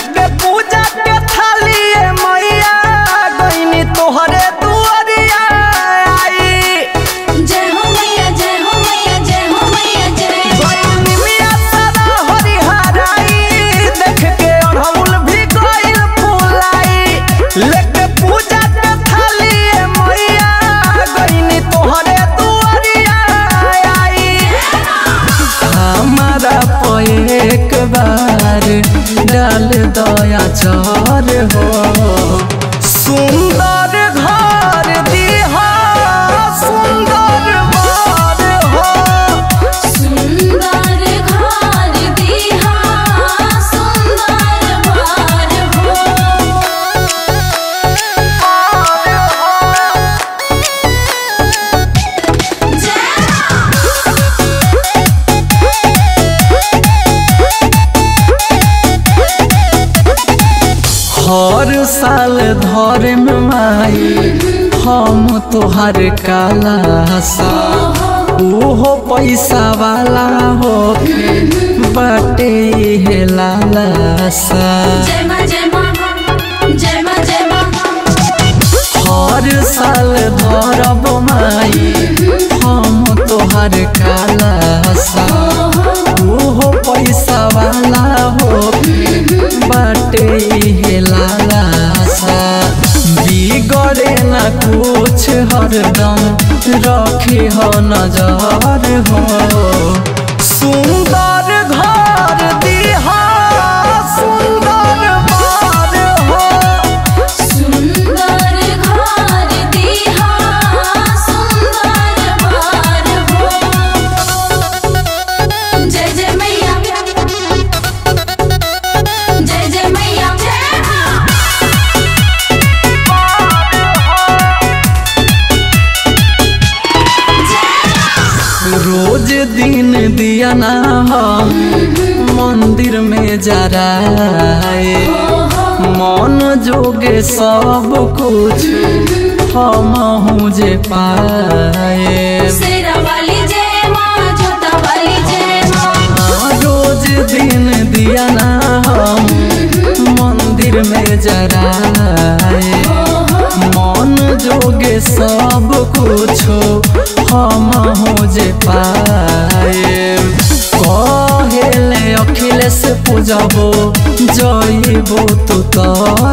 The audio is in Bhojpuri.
लेके पूजा के थाली ए मैया गईनी तोहरे दुआरिया आई जय हो मैया जय हो मैया जय हो मैया जय गईनी मिया सारा हरिहराई देख के अड़हुल भी गइल फुलाई लेके पूजा के थाली ए मैया गईनी तोहरे दुआरिया आई हमारा पे एक बार डाल दया चर हो सुंदर घर दिहा सुंदर बर हो सुंदर घर दिहा सुंदर बार हो हर साल धर्म माई हम तोहर काला सा ओहो पैसा वाला होके बाटे हे लाला सा जय मां जय मां जय मां जय मां हर साल धरब माई हम तोहर काला सा ओहो पैसा वाला होके बाटे हे लाला सा बिगड़े न कुछ हरदम रखे हो नजर हो सुंदर घर दिहा सुंदर बार हो सुंदर घर दिहा सुंदर बार हो जय जय मैया जय जय मैया जय मां रोज दिन दिया ना हम मंदिर में जराए मन जोगे सब कुछ हम हूँ जे पाए शेरा वाली जय मां जोता वाली जय मां रोज दिन दिया ना हम मंदिर में जराए मन जोगे सब कुछ हम हो जे पाए कहेले अखिलेश पूजबो जइबो तू तर